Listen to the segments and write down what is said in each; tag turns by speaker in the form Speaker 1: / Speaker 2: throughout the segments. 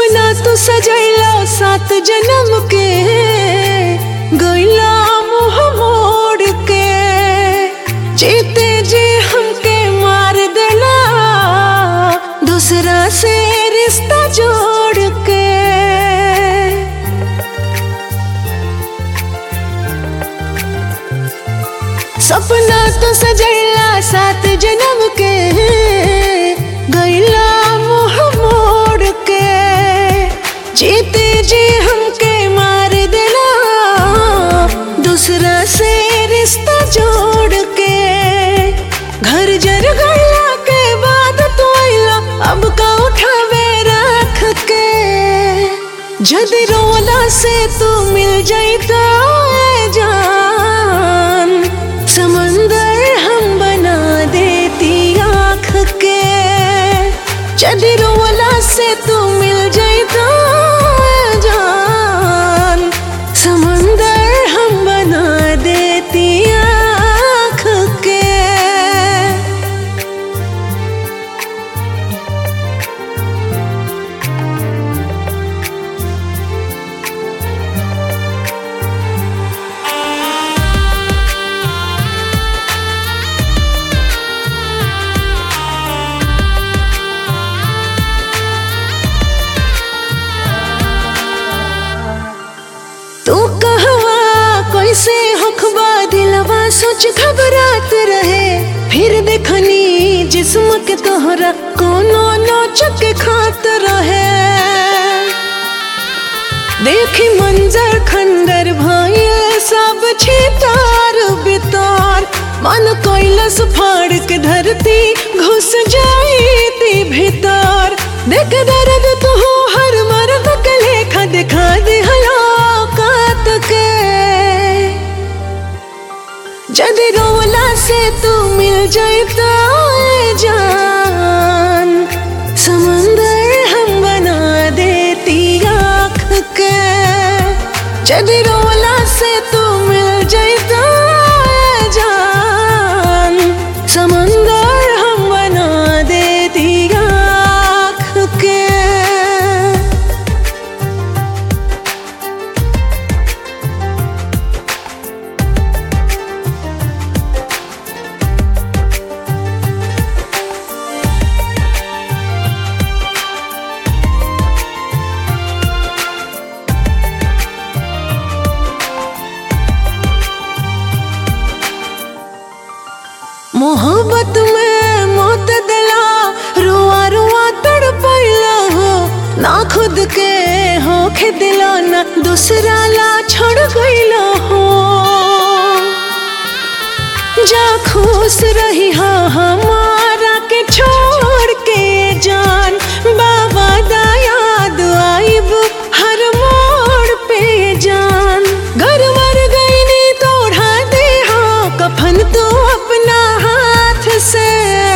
Speaker 1: सपना तू सजैला सात जन्म के गैला मुँह मोड़ के जीते जी हमके मार देला दूसरा से रिश्ता जोड़ के सपना तो सजैला सात जन्म के गैला मुँह मोड़ के जीते जी हमके मार देला दूसरा से रिश्ता जोड़ के घर जर गैला के बाद तो आइला अब का उठावे रख के जदि रोला से तू मिल जाइता ए जान समंदर हम बना देती आँख के जदि रोला से तू मिल जाइता ए जान समंदर हम बना देती आँख के तू कहवा कैसे होखबा दिलवा सोच घबरात रहे फिर देखनी जिस्म के तोहरा कोनो नोच के खात रहे देखी मंजर खंडर भइल सब छितार बितार मन कैलस फाड़ के धरती घुस जाईती भीतर देख दर्द तू हर मर्द के लेखा दिखा दे हलाकत के जदि रोला से तू मिल जाता ए जान समंदर हम बना देती आँख के जदि रोला से तू मिल जाता ए जान समंदर हम बना देती आँख के मोहब्बत में मौत दिला रुआ रुआ तड़पैला हो ना खुद के होखे दिला ना दूसरा ला छोड़ गईला हो जा खुश रही हा हमारा के छोड़ के जान बाबा दा याद आइब हर मोड़ पे जान घर मर गई नी तोड़ा दे हा कफन तू अपना हाथ से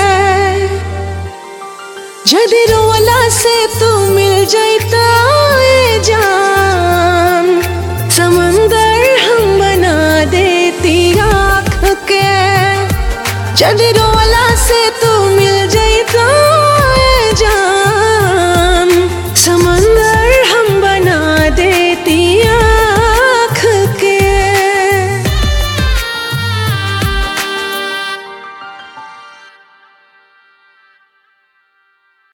Speaker 1: जदि रोला से तू मिल जाता ए जान समंदर हम बना देती आँख के जदि रोला से तू मिल